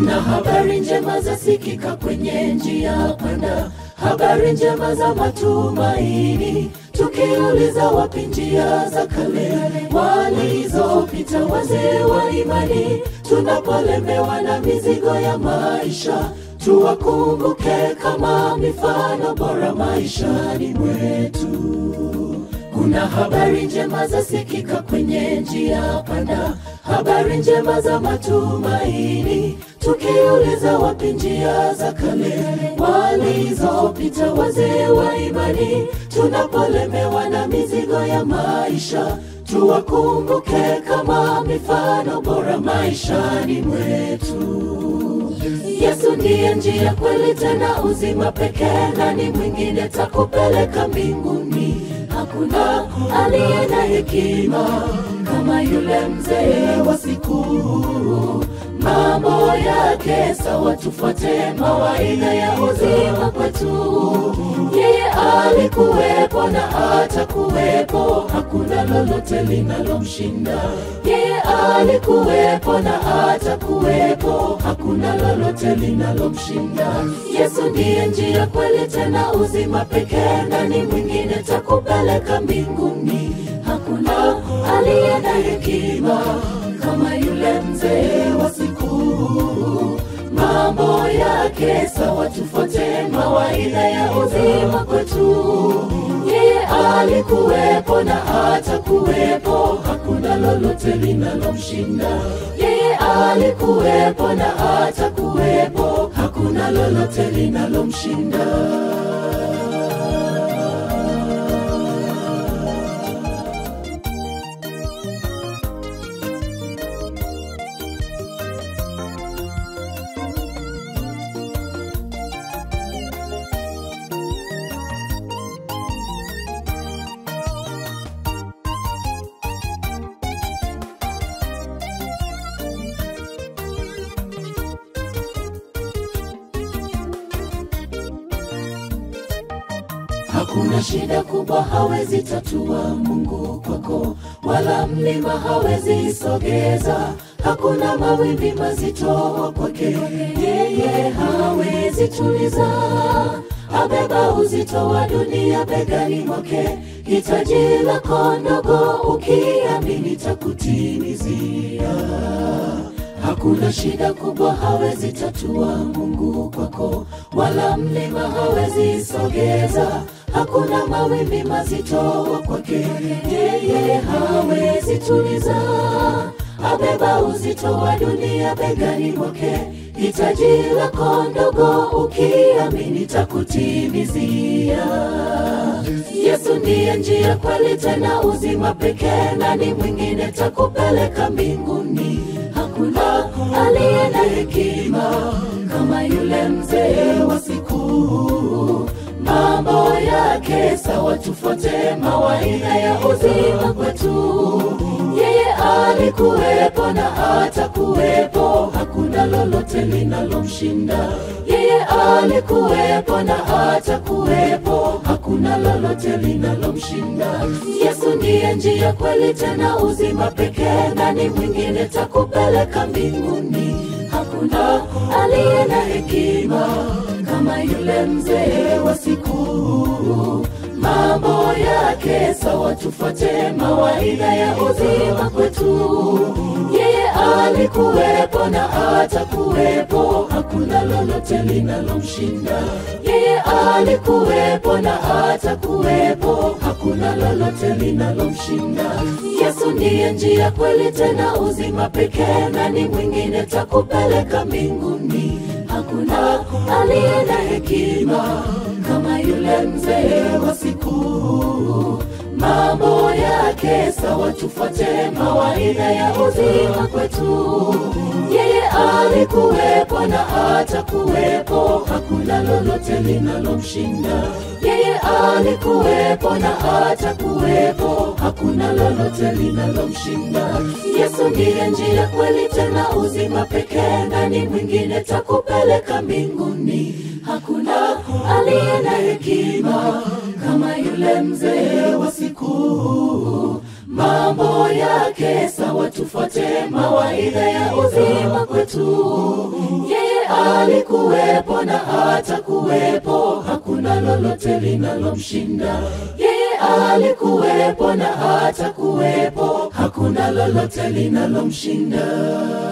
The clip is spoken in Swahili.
Kuna habari njema zasikika kwenye njia panda, habari njema za matumaini, tukiuliza wapi njia za kale walizopita wazee wa imani, tunapolemewa na mizigo ya maisha, tuwakumbuke kama mifano bora maishani mwetu. Kuna habari njema zasikika kwenye njia panda, habari njema za matumaini, tukiuliza wapi njia za kale walizopita wazee wa imani, tunapolemewa na mizigo ya maisha, tuwakumbuke kama mifano bora maishani mwetu. Yesu ndiye njia, kweli tena uzima pekee, nani mwingine takupeleka mbinguni? Hakuna aliye na hekima kama yule mzee wa siku. Mambo yake sawa, tufuate mawaidha ya uzima kwetu. Yeye alikuwepo na atakuwepo, hakuna lolote linalomshinda. Yeye alikuwepo na atakuwepo, hakuna lolote linalomshinda. Yesu ndiye njia, kweli tena uzima pekee, nani mwingine takupeleka mbinguni? Hakuna aliye na hekima kama yule mzee wa siku. Mambo yake sawa, tufuate mawaidha ya uzima kwetu. Yeye alikuwepo na atakuwepo, hakuna lolote linalomshinda. Yeye alikuwepo na atakuwepo, hakuna lolote linalomshinda. Hakuna shida kubwa hawezi tatua Mungu kwako, wala mlima hawezi sogeza. Hakuna mawimbi mazito kwake, yeye hawezi tuliza. Abeba uzito wa dunia begani mwake, hitaji lako ndogo ukiamini takutimizia. Hakuna shida kubwa hawezi tatua Mungu kwako, wala mlima hawezi sogeza. Hakuna mawimbi mazito kwake, yeye hawezi tuliza. Abeba uzito wa dunia begani mwake, hitaji lako ndogo ukiamini takutimizia. Yesu ndiye njia, kweli tena uzima pekee, nani mwingine takupeleka mbinguni? Hakuna aliye na hekima kama yule mzee wa siku. Mambo yake sawa, tufuate mawaidha ya uzima kwetu. Yeye alikuwepo na atakuwepo, hakuna lolote linalomshinda. Yeye alikuwepo na atakuwepo, hakuna lolote linalomshinda. Yesu ndiye njia, kweli tena uzima pekee, nani mwingine takupeleka mbinguni? Hakuna aliye na hekima kama yule mzee wa siku. Mambo yake sawa, tufuate mawaidha ya uzima kwetu. Yeye alikuwepo na atakuwepo, hakuna lolote linalomshinda. Yeye alikuwepo na atakuwepo, hakuna lolote linalomshinda. Yesu ndiye njia, kweli tena uzima pekee, nani mwingine takupeleka mbinguni? Hakuna aliye na hekima kama yule mzee wa siku. Mambo yake sawa, tufuate mawaidha ya uzima kwetu. Yeye alikuwepo na atakuwepo, hakuna lolote linalomshinda. Yeye alikuwepo na atakuwepo, hakuna lolote linalomshinda. Yesu ndiye njia, kweli tena uzima pekee, nani mwingine takupeleka mbinguni? Hakuna aliye na hekima kama yule mzee wa siku. Mambo yake sawa tufuate mawaidha ya uzima kwetu yeye alikuwepo na atakuwepo hakuna lolote linalomshinda yeye alikuwepo na atakuwepo hakuna lolote linalomshinda